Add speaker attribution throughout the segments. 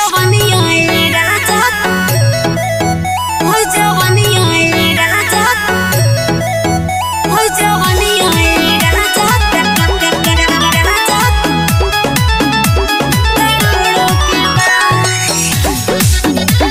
Speaker 1: जवनिया ए राजा हो जवनिया ए राजा हो जवनिया ए राजा राजा करोड़ों के बाद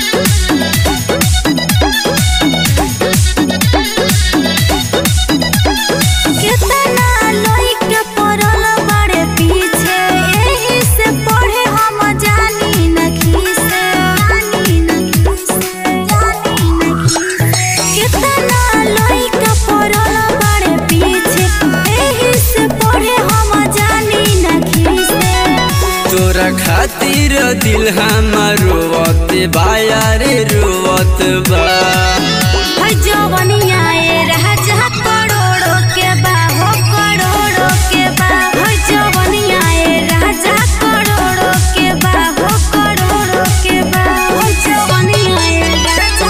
Speaker 1: केतना लइके पड़ल बाड़े पीछे एही से पढ़े हम जानी न खीसे जानी न खीसे जानी न खीसे केतना लइके पड़ल बाड़े पीछे एही से पढ़े हम जानी न खीसे
Speaker 2: तोरा खातिर दिल हमर रोवत बा यारे रोवत बा
Speaker 1: है जवनिया ए राजा करोड़ों के बा हो करोड़ों के बा है जवनिया ए राजा करोड़ों के बा हो करोड़ों के बा है जवनिया ए राजा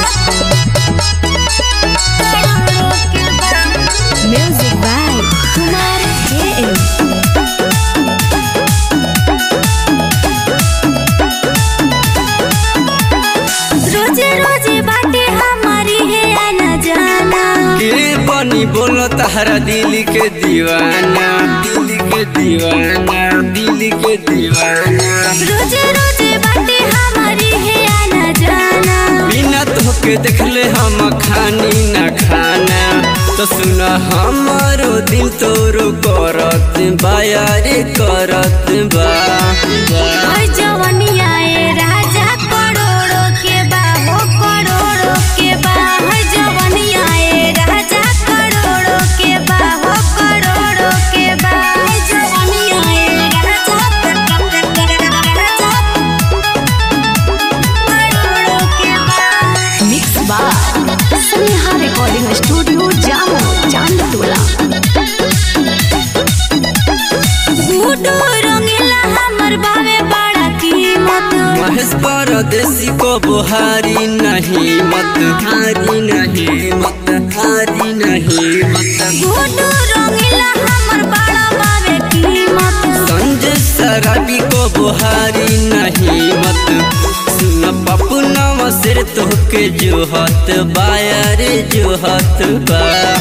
Speaker 1: करोड़ों के बा म्यूजिक बाय कुमार के रोजे रोजे बाटे हमारी है आना जाना
Speaker 2: के बनी बोलो तारा दिल के दीवाना दिल के दीवाना दिल के दीवाना
Speaker 1: रोजे रोजे बाटे हमारी है आना जाना
Speaker 2: बिना तोके देखले हम खानी न खाना तो सुन हमारो दिल तोरो करत बा यारे करत बा बा।
Speaker 1: है जवनिया ए राजा करोड़ों के बा हो करोड़ों के बा है जवनिया ए राजा करोड़ों के बा हो करोड़ों के बा है जवनिया ए राजा राजा करोड़ों के बा
Speaker 3: mix by Sneha recording studio Jamo Chandtola
Speaker 1: गुडू रंगीला हमर बावे बड़ा कीमत
Speaker 2: महेश परदेसी को बुहारी नहीं मत हारी नहीं मत हारी नहीं मत
Speaker 1: गुडू रंगीला हमर बड़ा बावे कीमत
Speaker 2: संजय शराबी को बुहारी नहीं मत सुन पप्पू नवा सिर तोहके जोहत बा यारे जोहत बा